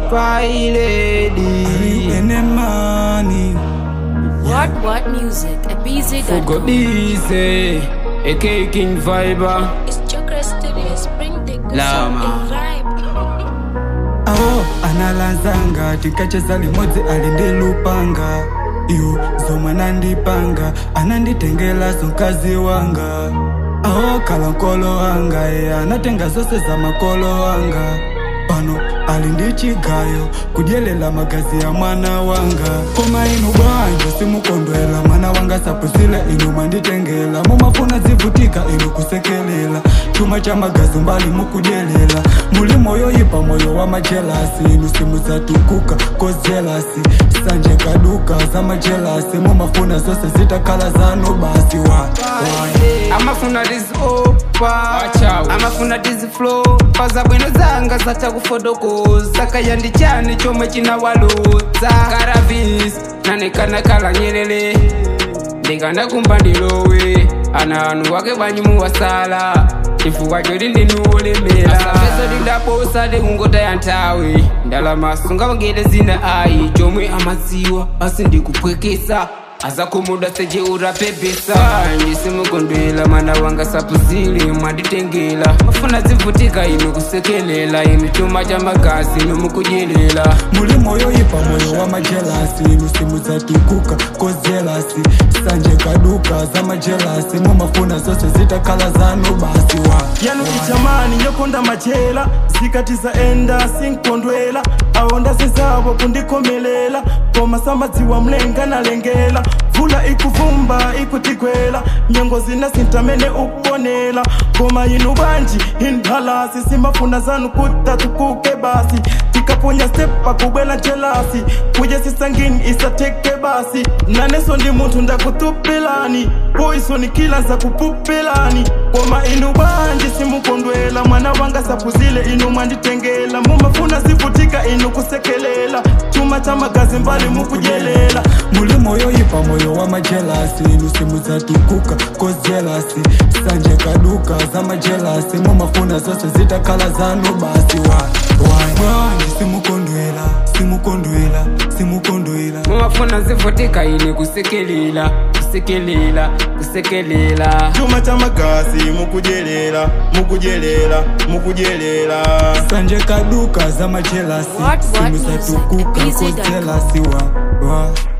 Spy lady ene mani What What Music at Fugo BZ.com. busy AK King Viber It's Chakra Studios. Bring the good Lama. sound and vibe. awo analanzanga tikacheza limodzi alindilupanga iyo zomwe anandipanga ananditengela mkazi wanga awo kala nkolo wanga ye anatenga zonse za makolo wanga pano ali ndi chigayo kudyelela magazi ya mwana wanga koma inu bwanja simukondwela mwana wanga sapusile inu mwanditengela mumafuna zivutika inu kusekelela chuma cha magazi mbali mukudyelela muli moyo ipa moyo wa majelasi inu simudzatukuka kozelasi sanje kaduka za majelasi mumafuna zonse zitakhala zanu basi wa, wa. amafuna tizopa Wachawi. amafuna tiziflo pazabwino zanga zachakufotokoza kayandi chani chomwe chinawaludza karavis nanekanakala nyelele ndikanakumba ndilowe ana anu wake bwanyu muwasala chifukwa choti ndinuwolemera asapeso tindaposa tikungotaya nthawi ndalama sungawangete zina ayi chomwe amadziwa asi ndikupwekesa azakhumuda seje urapepesa ndisimukondwela mwana wanga sapuzile mwanditengela mafuna zivutika inu kusekelela inu chuma cha magazi inu mukujelela muli moyo ipa moyo wa majelasi inu simudzatukuka kozelasi sanje kaduka za majelasi mumafuna zonse zitakhala zanu basi wa yanu ichamani nyokonda machela zikatiza enda sinkondwela awonda zizavo kundikomelela koma samadziwa mlenga nalengela vula ikuvumba ikutigwela nyengo zina sintamene ukuonela koma inu banji indhalasi simafuna zanu kutatukuke basi tikaponya stepa kubwela njelasi kuje sisangini isateke basi naneso ndi munthu ndakutupilani poisoni kila nzakupupilani koma inu banji simukondwela mwana wanga sapuzile inu mwanditengela mumafuna zivutika inu kusekelela chuma cha magazi mbali mukujelela muli moyo ipa moyo wa majelasi inu simudzatukuka kozelasi sanje kaduka za majelasi mumafuna zonse zitakhala zanu basi wa bwanji simukondwela simukondwela simukondwela mumafuna zivutika inu kusekelela kusekelela kusekelela chuma cha magazi mukujelela mukujelela mukujelela sanje kaduka za majelasi What, what music? simudzatukuka Easy dot com. kozelasi wa, wa.